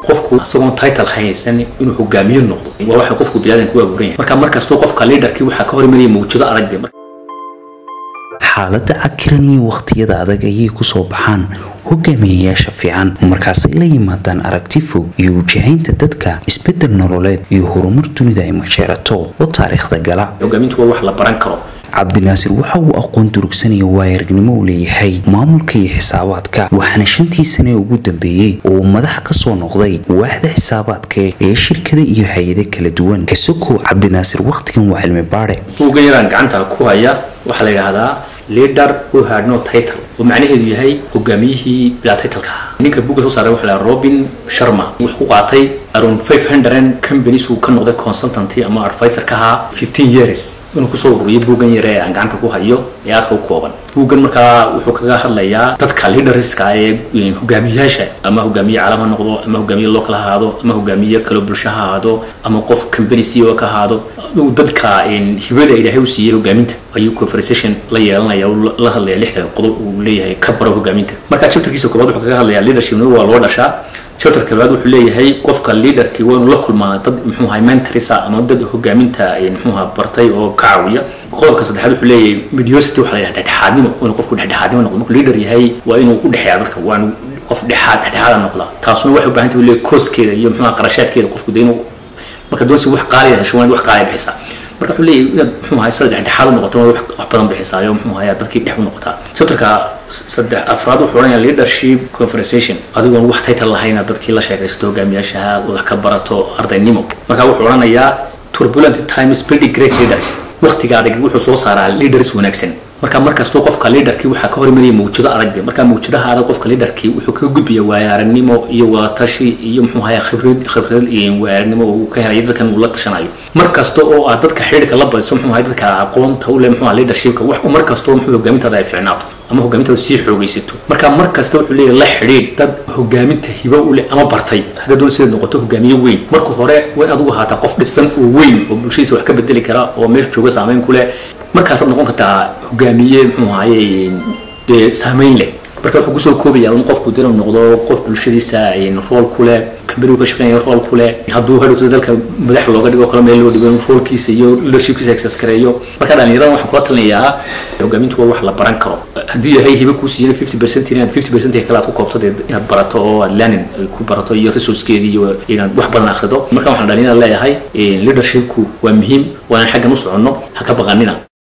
qofku isagoon title haysan inuu hogaamiye noqdo waa waxa qofku biniaadanka u abuuran yahay marka markastoo qofka leaderkii waxaa ka hor imanaya mawjado adag de xaaladda cakiran iyo wakhtiyada adag ayay kusoo baxaan hogaamiyayaasha fiican markaasay la yimaadaan aragti fog iyo wajahaynta dadka isbedel nololeed iyo horumar dunida ay majeerato oo taariikhda gala hogaamintu waa wax la baran karo cabdinaasir waxa uu aqoon durugsanaya waayaragnimo u leeyahay maamulka iyo xisaabaadka waxaana shantii sane ugu dambeeyey oo uu madax ka soo noqday waaxda xisaabaadka ee shirkada iyo hay-ado kala duwan kasokow cabdinaasir wakhtigan waa cilmi baadhe buuggan yaraan gacanta ku haya waxaa la yidhaahdaa leader who had no title oo macnaheedu yahay hogaamiyihii bilaa titleka ahaa ninka buugga soo saaray waxa la yidhaha robin sharma wuxuu ku qaatay around five hundred companies uu ka noqday consultanty ama advisor ka ahaa fifteen years inuu kusoo ururiyay buuggan yare ee aan gacanta ku hayo ee aadka u kooban buuggan markaa wuxuu kaga hadlayaa dadka leaderska ee hogaamiyayaasha ama hogaamiye caalam ha noqdo ama hogaamiye local ha ahaado ama hogaamiye kalo bulsho ha ahaado ama qof company ceo ka ahaado dadka hibada ilaahay u siiyey hogaaminta ayuu conversation la yeelanaya la hadlaya lixdan qodob uu leeyahay ka baro hogaaminta marka chapterkiisa koobaad wuxuu kaga hadlayaa leadershipna waa loo dhashaa chapter koobaad wuxuu leeyahay qofka leaderkii waa inuu la kulmaa dad muxuu ahay mentorisa ama dad hogaaminta muxuu ahaa bartay oo ka caawiya qodobka saddexaad wuxuu leeyahay mediosity waxa la yidhaha dhexdhexaadnimo inuu qofku dhexdhexaadnimo noqdo markuu leader yahay waa inuu u dhexeeya dadka waa inuu qof dhexaad dhexdhexaada noqda taasuna waxay u baahan tahay leeyahay kooskeeda iyo muxuu ahaa qarashaadkeeda qofku dee inuu marka doonsi wax qaaliya hesho waa in wax qaaliya bixisaa marka wuxuu leeyahay inaad muxuu ahay sida dhexdhexaad u noqoto wax badan bixisaayo muxuu ahay dadkii dhex u noqotaa chapterka saddex afraad wuxuu odhanayaa leadership conversation adigoon wax title lahayn aad dadkii la sheekaysato hogaamiyaashaha wax ka barato ardaynimo marka wuxuu odhanayaa turbulent times pretty great leaders waqtiga adag wuxuu soo saaraa leaders wanaagsan marka markastoo qofka leaderkii waxaa ka hor imanaya mawjado adag de marka mawjadaha adag qofka leaderkii wuxuu kaga gudbaya waayaragnimo iyo wadatashi iyo muxuu ahaa khibrad khibrad iyo waayaragnimo uu ka helayo dadkan uu la tashanayo mar kasta oo aad dadka xidhiidhka la badiso muxuu ahaa dadka aqoonta u leh muxuu ahaa leadershipka wax mar kastoo muxuu hogaamintaada ay fiicnaato ama hogaamintaada sii xoogaysato marka mar kasta wuxuu leeyahay la xidhiidh dad hogaaminta hibo u leh ama bartay hadda doon sidaad noqoto hogaamiye weyn marka hore waa in adigu ahaataa qof dhisan oo weyn oo bulshadiisa wax ka bedeli kara oo meesha jooga saameyn ku leh markaasaad noqon kartaa hogaamiye muxuu ahaye saameyn leh marka wuxuu kusoo koobaya in qofku dinu noqdo qof bulshadiisa rool ku leh kambanigu ka shaqeynaya rool ku leh hadduu hadhowto dalka madax looga dhigo kale meel loo dhigo in roolkiisa iyo leadershipkiisa access gareeyo marka dhalinyarada waxaan kula talinayaa hogaamintu waa wax la baran karo haddii yahay hiba kuu siiyana fifty percent inaad fifty percent kale aad ku koobto dee inaad barato oo aad learning ku barato iyo resourcekeedi iyo inaad wax badan akhrido marka waxaan dhalinyarada leeyahay leadershipku waa muhiim waanaan xaggan u soconno ha ka baqanina